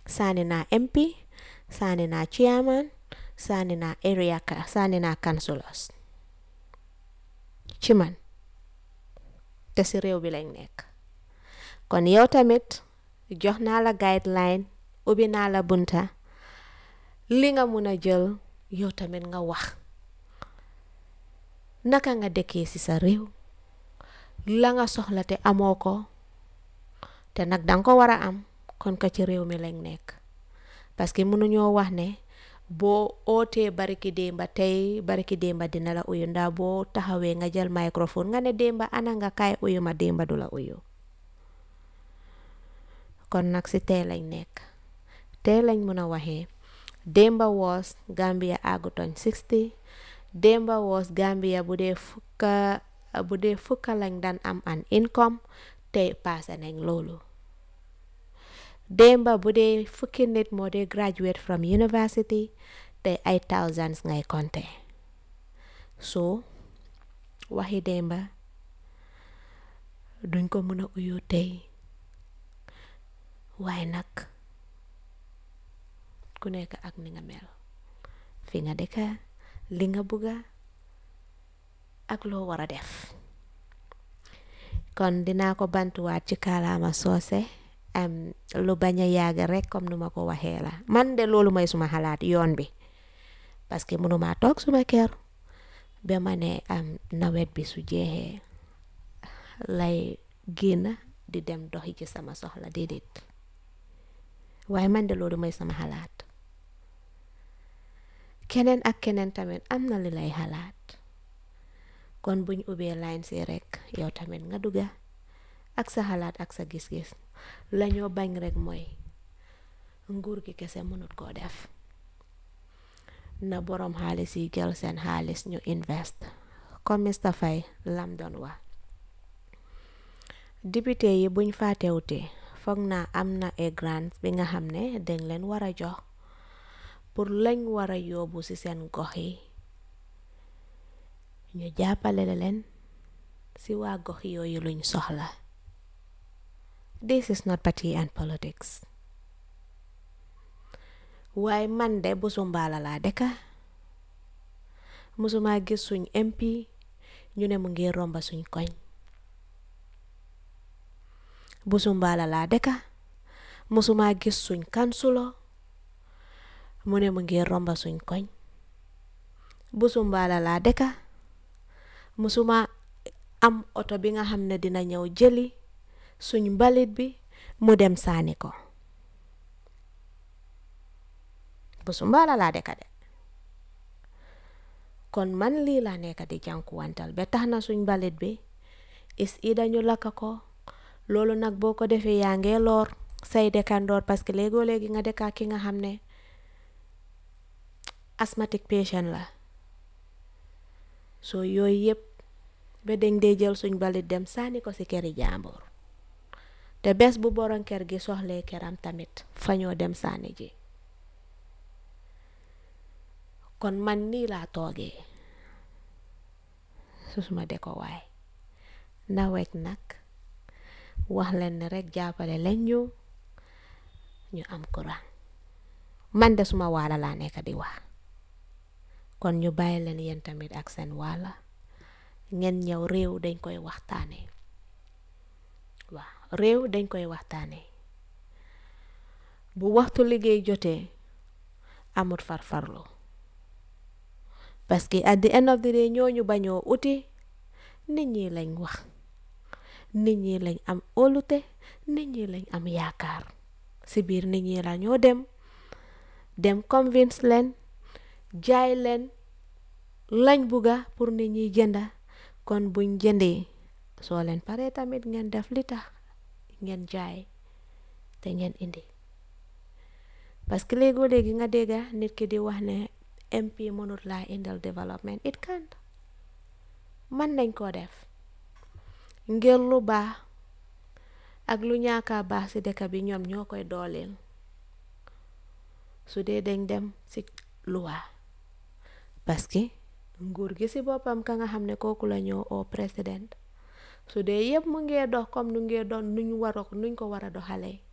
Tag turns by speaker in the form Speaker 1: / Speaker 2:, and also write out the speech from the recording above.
Speaker 1: sànni naa MP sànni naa chairman sànni naa area sànni naa councillors ci man te si réew bi lañ nekk kon yow tamit jox naa la guideline ubbi naa la bunta li nga mun a jël yow tamit nga wax naka nga dëkkee ci sa réew la nga soxla te amoo ko te nag danga ko war a am kon ka ci réew mi lañ nekk parce que mënuñoo wax ne boo ootee bariki démba tey bariki démba dina la uyu ndaa boo taxawee nga jël microphone nga ne démba ana nga kaay uyu ma démba du la uyu kon nag si tey lañ nekk tey lañ mën a waxee démba woos Gambia àggutoñ 60 démba woos Gambia bu dee fukka bu dee fukka lañ daan am an income tey paase nañ loolu démba bu dee fukki nit moo dee graduate from university tey ay thousands ngay compter so waxi démba duñ ko mën a uyu tey waaye nag ku nekk ak ni nga mel fi nga dëkka li nga bugga ak loo war a def kon dinaa ko bantuwaat ci kaalaama soose lu bañ a yàgg rek comme nu ma ko waxee la man de loolu mooy suma xalaat yoon bi parce que mënuma toog suma kër ba ma ne am nawet bi su jeexee lay génn di dem doxi ci sama soxla déedéet waaye man de loolu mooy sama xalaat keneen ak keneen tamit am na li lay xalaat kon buñ ubbee line si rek yow tamit nga dugga ak sa xalaat ak sa gis-gis lañoo bañ rek mooy nguur gi kese mënut koo def na boroom xaalis yi jël seen xaalis ñu invest comme Mr Faye lam doon wax député yi buñ faatewute foog naa am na e grant bi nga xam ne dañ leen war a jox pour lañ war a yóbbu ci seen gox yi ñu jàppale leen ci waa gox yooyu luñ soxla this is not party and politics waaye man de busu mbaala laa dëkka musuma gis suñ MP ñu ne mu ngi romba suñ koñ busu mbaala laa dëkka musuma gis suñ kansulo mu ne mu ngi romba suñ koñ busu mbaala laa dëkka musuma am oto bi nga xam ne dina ñëw jëli suñ mbalit bi mu dem saani ko busu mbaala laa dëkka de kon man lii laa nekk di jànkuwantal ba tax na suñ mbalit bi is ida ñu lakka ko loolu nag boo ko defee yaa ngee loor say dëkkandoor parce que léegoo léegi nga dëkkaa ki nga xam ne asthmatic patient la soo yooyu yëpp ba dañ dee jël suñ balit dem sànni ko ci këri jàmbur te bés bu borom kër gi soxlee këram tamit fa ñoo dem sànni ji kon man nii laa toogee su suma deko waay nawet nag wax leen ne rek jàppale leen ñu ñu am courant man de suma waala laa nekk di wax kon ñu bàyyi leen yéen tamit ak seen waala ngeen ñëw réew dañ koy waxtaane waaw réew dañ koy waxtaane bu waxtu liggéey jotee amut farfarlu parce que at the end of the day ñooñu bañoo uti nit ñi lañ wax nit ñi lañ am óolute nit ñi lañ am yaakaar si biir nit ñi la ñoo dem dem convince leen jaay leen lañ bugga pour nit ñi jënda kon buñ jëndee soo leen paree tamit ngeen def li tax ngeen jaay te ngeen indi parce que léegoo léegi nga dégga nit ki di wax ne MP mënut laa indal development it can't man nañ koo def ngir lu baax ak lu ñaaka baax ci dëkk bi ñoom ñoo koy dooleel su dee dañ dem ci luwa parce que nguur gi ci boppam ka nga xam ne kooku la ñoo oo président su dee yëpp mu ngee dox comme nu ngee doon nuñ waro nuñ ko war a doxalee